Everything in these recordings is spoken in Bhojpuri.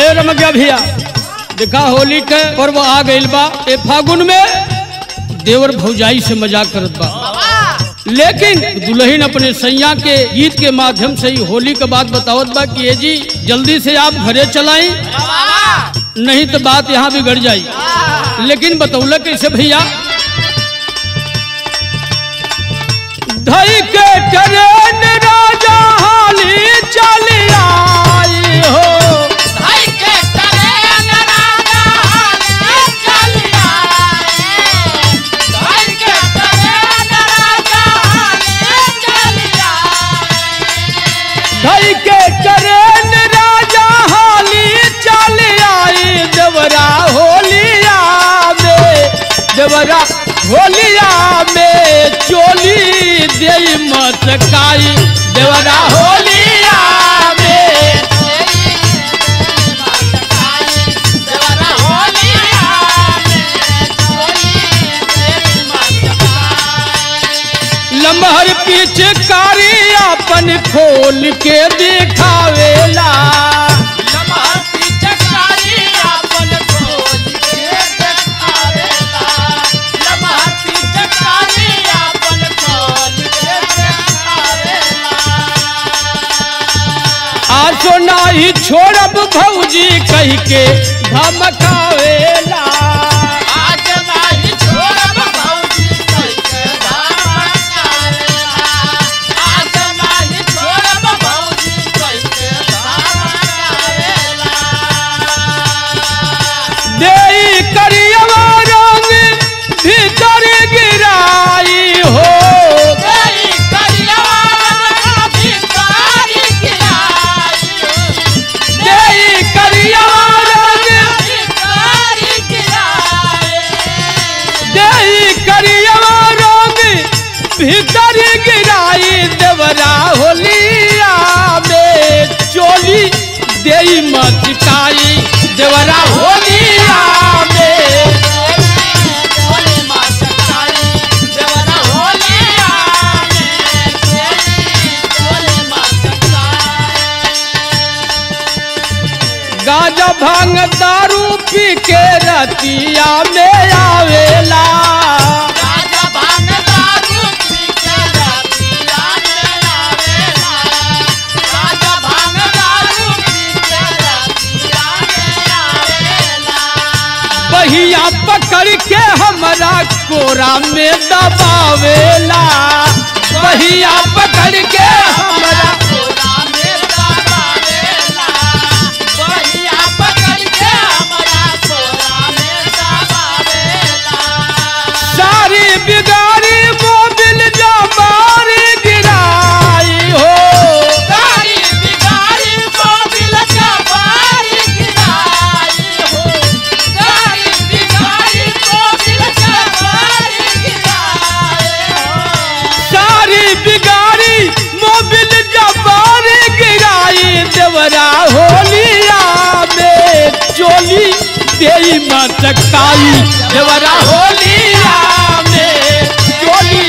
रम गया भैया देखा होली के पर्व आ गइल बा ए फागुन में देवर भौजाई से मजाक करत बा लेकिन दुल्हन अपने सैया के गीत के माध्यम से ही होली के बात बतावत बा कि ये जी जल्दी से आप घरे चलाई नहीं तो बात यहाँ बिगड़ जाई लेकिन बतौल कैसे भैया धई के ट्रेन राजा हाली चल आई हो धई के ट्रेन राजा हाली चल आई देवरा होलिया में देवरा होलिया में चोली दे मचकाई देवरा होलिया में लम्हर पिचकारी अपन खोल के दिखावेला आसो नाही छोड़ब भौजी कह के धमकावेला देई करियवा रंग भीतर गिराई हो देई करियवा रंग देई करियवा रंग भीतर गिराई देवरा होलिया में चोली देई मचकाई देवरा होलिया में गाजा भांग दारू पी के रतिया में आवेला बहिया पकड़ के हमरा कोरा में दबावेला बहिया पकड़ के हमरा सारी बिगाड़ी मोबिल जबारी गिराई हो सारी बिगाड़ी मोबिल जबारी गिराई देवरा होलिया में चोली देई मचकाई देवरा होलिया में चोली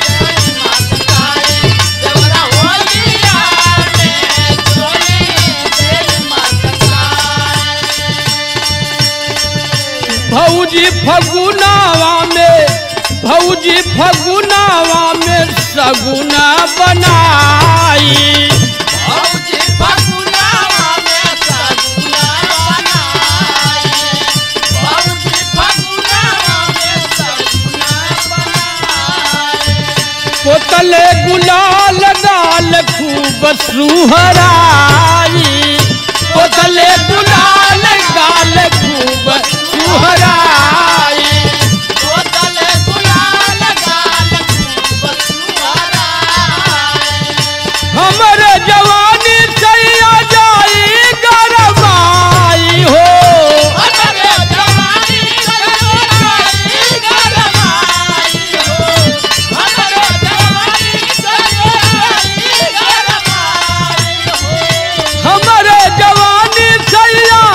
भौजी फगुनावा में भौजी फगुनावा में सगुना बनाई कोतले गुलाल गाल खूब सुहराई कोतले गुलाल गाल खूब सुहराई हमर जवानी चैया जाई गरमाई हो हमर जवानी चैया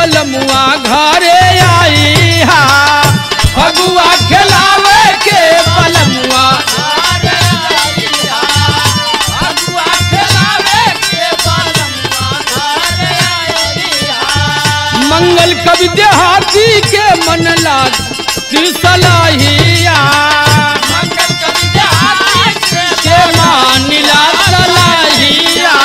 बलमुआ घरे आई हा फगुआ खिलावे के बलमुआ मंगल कवि देहाती के मन लाग सलाहिया के मानिला सलाहिया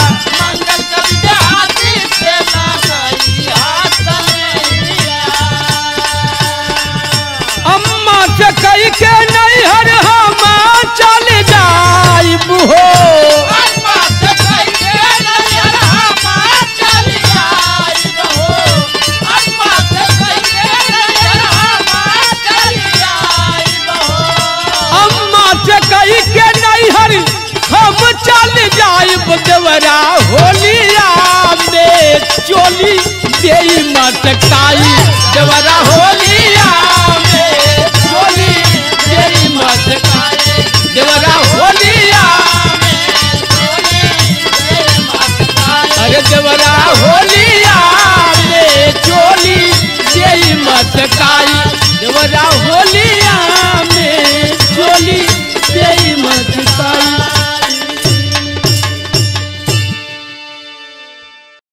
अम्मा से कही के नहीं हर हम चल जाइब हो अम्मा से कही के नहीं हर हम चल जाइब देवरा होलिया में चोली दे मटकाई देवरा होली